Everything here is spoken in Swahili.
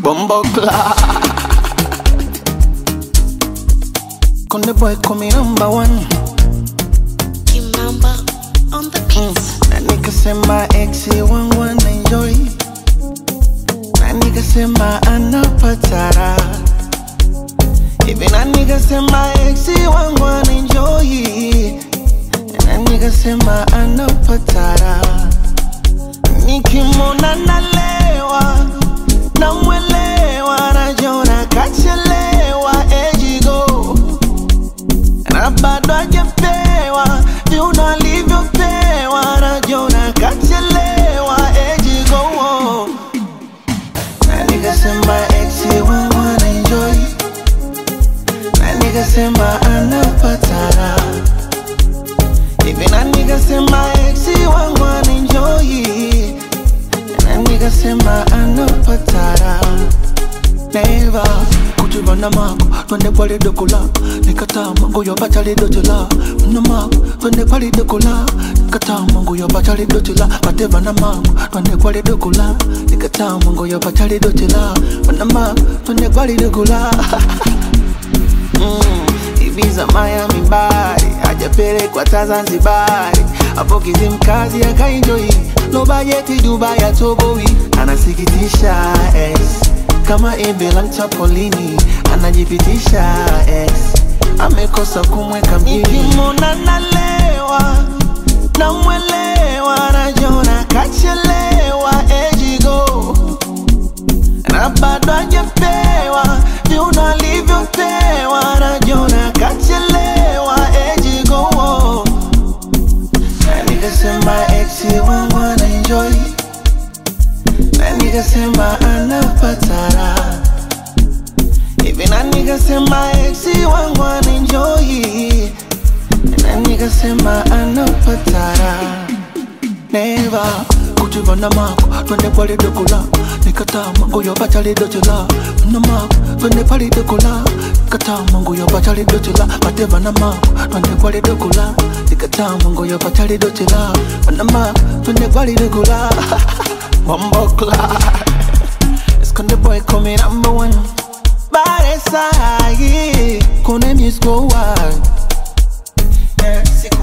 Bombo clock. Konde boy kumi number one. Kimamba on the beats. Na nikasema exi wangu ana enjoy. Na nikasema anapatara. Hivi na nikasema exi wangu ana enjoy. Na nikasema anapatara. Nikimwona nalewa, namwelewa, najona kachelewa, ejigo na bado hajapewa viuno alivyopewa, najona kachelewa, ejigo na nikasema exi wangu anaenjoy, na nikasema anapatara hivi, na nikasema exi wangu anaenjoy, na nikasema anapatara Neva kujivana mako twende pale dokola nikataa mangu yo bachali dotela na mako twende pale dokola nikataa mangu yo bachali dotela mateva na mako twende pale dokola nikataa mangu yo bachali dotela na mako twende pale dokola Mm, Ibiza, Miami, Bari hajapelekwa ta Zanzibari, hapo Kizimkazi akaenjoi, no bajeti Dubai atoboi, anasikitisha ex kama embe la mchapolini, anajipitisha ex amekosa kumweka mjini. Nikimwona nalewa namwelewa, najona kachelewa, ejigo na bado hajapewa viuno alivyopewa, najona kachelewa, ejigo na nikasema exi wangu ana enjoy, na nikasema anapatara hivi, na nikasema exi wangu ana enjoy, na nikasema anapatara neva kujivana mako twende pale dokola nikataa mangu yo bachali dotela na mako twende pale dokola nikataa mangu yo bachali dotela mateva na mako twende pale dokola nikataa mangu yo bachali dotela na mako twende pale dokola Bombo clock Esconde boy come number one Bare sahi Kone music go wild Yeah,